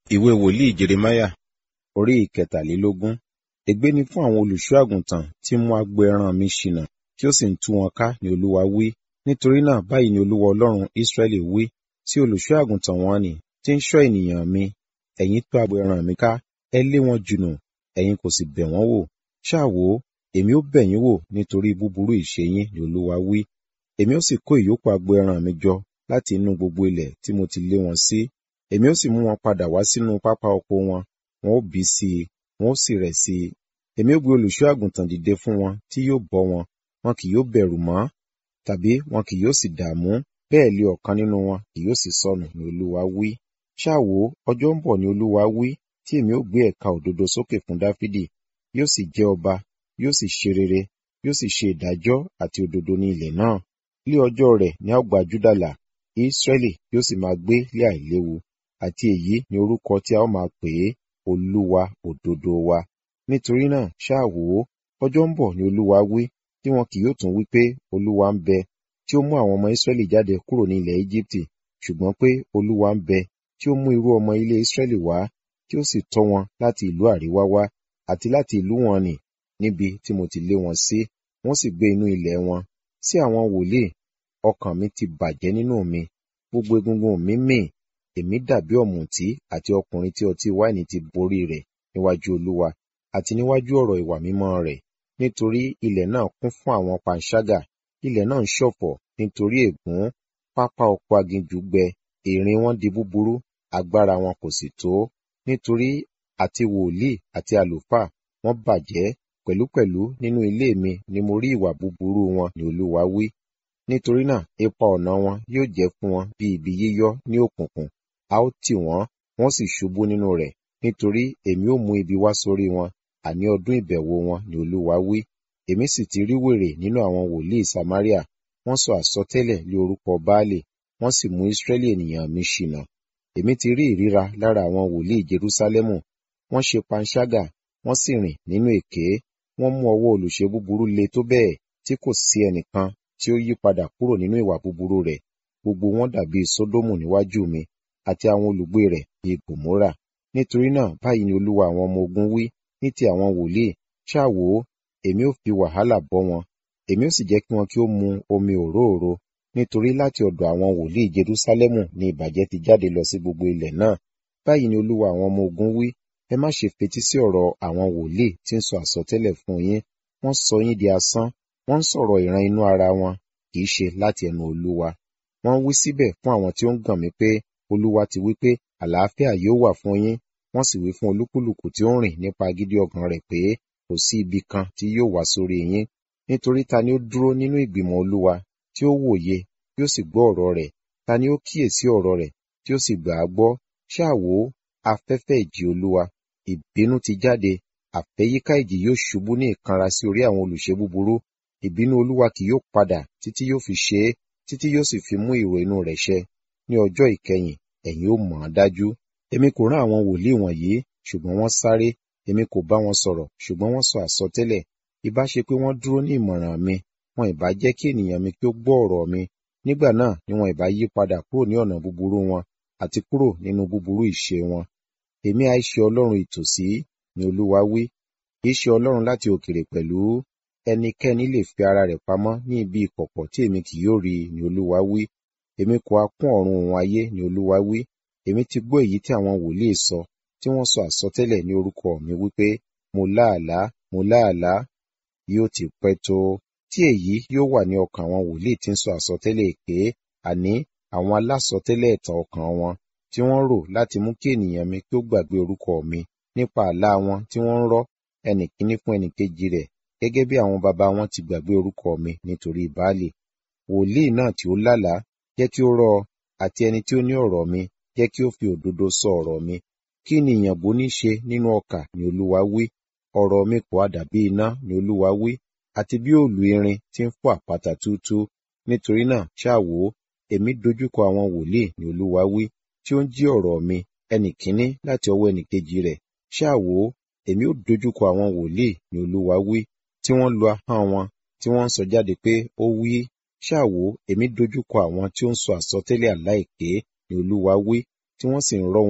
Ìwé wòlíì Jeremáyà orí ìkẹtàlélógún. Ègbé ni fún àwọn olùṣọ́ àgùntàn tí ń mú agbo ẹran mi ṣìnà, tí ó sì ń tú wọn ká ni Olúwa wí. Nítorí náà báyìí ni Olúwa Ọlọ́run Ísírẹ́lì wí sí olùṣọ́ àgùntàn wọ̀n-ọn-nì tí ń ṣọ́ ènìyàn mi. Ẹ̀yin tú agbo ẹran mi ká, ẹ lé wọn jùnù, ẹ̀yin kò sì bẹ̀ wọ́n wò. Ṣáà wò ó, èmi ó bẹ̀ yín wò nítorí búburú ìṣe yín ni Olúwa wí. Èmi ó sì kó ìyókù agbo ẹran mi jọ láti inú gbogbo ilẹ̀ tí mo ti lé wọn sí. Èmi ó sì mú wọn padà wá sínú pápá oko wọn, wọn ó bí sí i, wọn ó sì rẹ̀ sí i. Èmi ó gbé olùṣọ́ àgùntàn dìde fún wọn tí yóò bọ́ wọn, wọn kì yóò bẹ̀rù mọ́, tàbí wọn kì yóò sì dààmú, bẹ́ẹ̀ lé ọ̀kan nínú wọn kì yóò sì sọnù ni Olúwa wí. Ṣáà wò ó, ọjọ́ ń bọ̀ ni Olúwa wí, tí èmi ó gbé ẹ̀ka òdodo sókè fún Dáfídì, yóò sì jẹ́ ọba, yóò sì ṣe rere, yóò sì ṣe ìdájọ́ àti òdodo ní ilẹ̀ náà. Lé ọjọ́ rẹ̀ ni a ó gba Júdà là, Ísírẹ́lì yóò sì máa gbé lé àìléwu, àti èyí ni orúkọ tí a ó máa pè é, Olúwa òdodo wa. Nítorí náà ṣáà wò ó, ọjọ́ ń bọ̀ ni Olúwa wí, tí wọn kì yóò tún wí pé, Olúwa ń bẹ, tí ó mú àwọn ọmọ Ísírẹ́lì jáde kúrò ní ilẹ̀ Égíptì, ṣùgbọ́n pé Olúwa ń bẹ, tí ó mú irú ọmọ ilé Ísírẹ́lì wá, tí ó sì tọ́ wọn láti ìlú àríwá wá, àti láti ìlú wọn nì, níbi tí mo ti lé wọn sí, wọ́n sì gbé inú ilẹ̀ wọn. Sí àwọn wòlíì, ọkàn mi ti bàjẹ́ nínú mi, gbogbo egungun mi mì, èmi dàbí ọ̀mùtí àti ọkùnrin tí ọtí wáìnì ti borí rẹ̀ níwájú Olúwa, àti níwájú ọ̀rọ̀ ìwà mímọ́ rẹ̀. Nítorí ilẹ̀ náà kún fún àwọn panṣágà, ilẹ̀ náà ń ṣọ̀fọ̀ nítorí ègún, pápá oko aginjù gbẹ, ìrìn wọn di búburú, agbára wọn kò sì tó. Nítorí àti wòlíì àti àlùfáà wọ́n bàjẹ́, pẹ̀lúpẹ̀lú nínú ilé mi ni mo rí ìwà búburú wọn ni Olúwa wí. Nítorí náà ipa ọ̀nà wọn yóò jẹ́ fún wọn bí ibi yíyọ́ ní òkùnkùn, a ó tì wọ́n, wọ́n sì ṣubú nínú rẹ̀, nítorí èmi ó mú ibi wá sórí wọn, àní ọdún ìbẹ̀wò wọn ni Olúwa wí. Èmi sì ti rí wèrè nínú àwọn wòlíì Samaria, wọ́n sọ àsọtẹ́lẹ̀ lé orúkọ Baálì, wọ́n sì mú Ísírẹ́lì ènìyàn mi ṣìnà. Èmi ti rí ìríra lára àwọn wòlíì Jerúsálẹ́mù, wọ́n ṣe panṣágà, wọ́n sì rìn nínú èké, wọ́n mú ọwọ́ olùṣe búburú le tó bẹ́ẹ̀ tí kò sí ẹnìkan tí ó yí padà kúrò nínú ìwà búburú rẹ̀. Gbogbo wọn dàbí Sódómù níwájú mi, àti àwọn olùgbé rẹ̀ bíi Gòmórà. Nítorí náà báyìí ni Olúwa àwọn ọmọ ogun wí ní ti àwọn wòlíì, ṣáà wò ó, èmi ó fi wàhálà bọ́ wọn, èmi ó sì jẹ́ kí wọn kí ó mu omi òróòro, nítorí láti ọ̀dọ̀ àwọn wòlíì Jerúsálẹ́mù ni ìbàjẹ́ ti jáde lọ sí gbogbo ilẹ̀ náà. Báyìí ni Olúwa àwọn ọmọ ogun wí, ẹ má ṣe fetí sí ọ̀rọ̀ àwọn wòlíì tí ń sọ àsọtẹ́lẹ̀ fún yín, wọ́n sọ yín di asán, wọ́n ń sọ̀rọ̀ ìran inú ara wọn, kì í ṣe láti ẹnu Olúwa. Wọ́n wí síbẹ̀ fún àwọn tí ó ń gàn mí pé, Olúwa ti wí pé, àlàáfíà yóò wà fún yín, wọ́n sì wí fún olúkúlùkù tí ó ń rìn nípa agídí ọkàn rẹ̀ pé, kò sí ibi kan tí yóò wá sórí yín. Nítorí ta ni ó dúró nínú ìgbìmọ̀ Olúwa, tí ó wòye, tí ó sì gbọ́ ọ̀rọ̀ rẹ̀, ta ni ó kíyèsí ọ̀rọ̀ rẹ̀, tí ó sì gbà á gbọ́? Ṣáà wò ó, afẹ́fẹ́ ìjì Olúwa, ìbínú ti jáde, àfẹ́yíká ìjì yóò ṣubú ní ìkanra sí orí àwọn olùṣe búburú. Ìbínú Olúwa kì yóò padà títí yóò fi ṣe é, títí yóò sì fi mú ìrò inú rẹ̀ ṣẹ. Ní ọjọ́ ìkẹyìn, ẹ̀yin ó mọ̀ ọ́n dájú. Èmi kò rán àwọn wòlíì wọ̀nyí, ṣùgbọ́n wọ́n sáré, èmi kò bá wọn sọ̀rọ̀, ṣùgbọ́n wọ́n sọ àsọtẹ́lẹ̀. Ìbá ṣe pé wọ́n dúró ní ìmọ̀ràn mi, wọn ìbá jẹ́ kí ènìyàn mi kí ó gbọ́ ọ̀rọ̀ mi. Nígbà náà ni wọn ìbá yí padà kúrò ní ọ̀nà búburú wọn, àti kúrò nínú búburú ìṣe wọn. Èmi ha ṣe Ọlọ́run ìtòsí, ni Olúwa wí, kì í ṣe Ọlọ́run láti òkèèrè pẹ̀lú. Ẹnikẹ́ni lè fi ara rẹ̀ pamọ́ ní ibi ìkọ̀kọ̀ tí èmi kì yóò rí, ni Olúwa wí. Èmi kò ha kún ọ̀run òun ayé, ni Olúwa wí. Èmi ti gbọ́ èyí tí àwọn wòlíì sọ, tí wọ́n sọ àsọtẹ́lẹ̀ ní orúkọ mi wípé, mo láàlá, mo láàlá, yóò ti pẹ́ tó. Tí èyí yóò wà ní ọkàn àwọn wòlíì tí ń sọ àsọtẹ́lẹ̀ èké, àní àwọn alásọtẹ́lẹ̀ ẹ̀tàn ọkàn wọn, tí wọ́n rò láti mú kí ènìyàn mi kí ó gbàgbé orúkọ mi nípa àlá wọn tí wọ́n ń rọ́ ẹnìkíní fún ẹnìkejì rẹ̀, gẹ́gẹ́ bí àwọn baba wọn ti gbàgbé orúkọ mi nítorí Baálì. Wòlíì náà tí ó lálàá, jẹ́ kí ó rọ́ ọ, àti ẹni tí ó ní ọ̀rọ̀ mi, jẹ́ kí ó fi òdodo sọ ọ̀rọ̀ mi. Kí ni ìyànbó ní ṣe nínú ọkà, ni Olúwa wí. Ọ̀rọ̀ mi kò ha dàbí iná, ni Olúwa wí, àti bí òòlù irin tí ń fọ́ àpáta túútúú. Nítorí náà ṣáà wò ó, èmi dojúkọ àwọn wòlíì, ni Olúwa wí, tí ó ń jí ọ̀rọ̀ mi, ẹnìkíní láti ọwọ́ ẹnìkejì rẹ̀. Ṣáà wò ó, èmi ó dojúkọ àwọn wòlíì, ni Olúwa wí, tí wọ́n lu ahọ́n wọn, tí wọ́n ń sọ jáde pé, ó wí. Ṣáà wò ó, èmi dojúkọ àwọn tí ó ń sọ àsọtẹ́lẹ̀ àlá èké, ni Olúwa wí, tí wọ́n sì ń rọ́ wọn,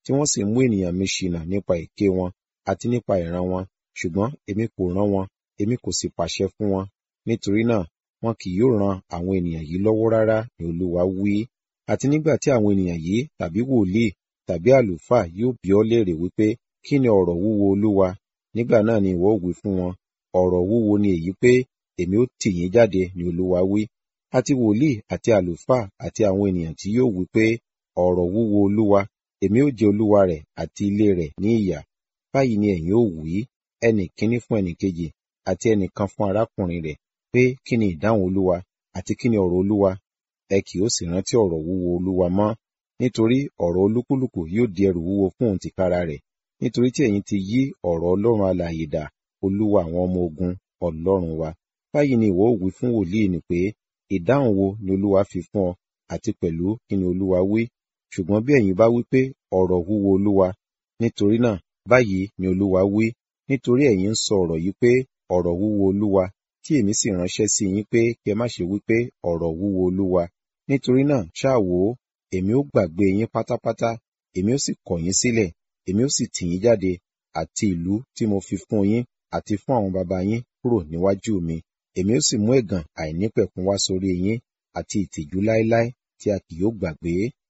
tí wọ́n sì mú ènìyàn mi ṣìnà nípa èké wọn àti nípa ìran wọn ṣùgbọ́n èmi kò rán wọn èmi kò sì pàṣẹ fún wọn nítorí náà wọn kì yóò ran àwọn ènìyàn yìí lọ́wọ́ rárá ni olúwa wí àti nígbà tí àwọn ènìyàn yìí tàbí wòlíì tàbí àlùfáà yóò bi ọ́ léèrè wípé kí ni ọ̀rọ̀ wúwo olúwa nígbà náà ni ìwọ ó wí fún wọn ọ̀rọ̀ wúwo ni èyí pé èmi ó tì yín jáde ni olúwa wí àti wòlíì àti àlùfáà àti àwọn ènìyàn tí yóò wí pé ọ̀rọ̀ wúwo olúwa èmi ó jẹ olúwa rẹ̀ àti ilé rẹ̀ ní ìyà báyìí ni ẹ̀yin ó wí ẹnì kíní fún ẹnì kejì àti ẹnìkan fún arákùnrin rẹ̀ pé kí ni ìdáhùn olúwa àti kí ni ọ̀rọ̀ olúwa ẹ kì ó sì rántí ọ̀rọ̀ wúwo olúwa mọ́ nítorí ọ̀rọ̀ olúkúlùkù yóò di ẹrù wúwo fún òun tìkára rẹ̀ nítorí tí ẹ̀yin ti yí ọ̀rọ̀ ọlọ́run alààyè dà olúwa àwọn ọmọ ogun ọlọ́run wa báyìí ni ìwọ ó wí fún wòlíì ni pé ìdáhùn wo ni olúwa fi fún ọ àti pẹ̀lú kí ni olúwa wí ṣùgbọ́n bí ẹ̀yin bá wí pé ọ̀rọ̀ wúwo olúwa nítorí náà báyìí ni olúwa wí nítorí ẹ̀yin ń sọ ọ̀rọ̀ yìí pé ọ̀rọ̀ wúwo olúwa tí èmi sì ránṣẹ́ sí yín pé kí ẹ má ṣe wí pé ọ̀rọ̀ wúwo olúwa nítorí náà ṣáà wò ó èmi ó gbàgbé yín pátápátá èmi ó sì kọ̀ yín sílẹ̀ èmi ó sì tì yín jáde àti ìlú tí mo fi fún yín àti fún àwọn baba yín kúrò níwájú mi èmi ó sì mú ẹ̀gàn àìnípẹ̀kun wá sórí yín àti ìtìjú láéláé tí a kì yóò gbàgbé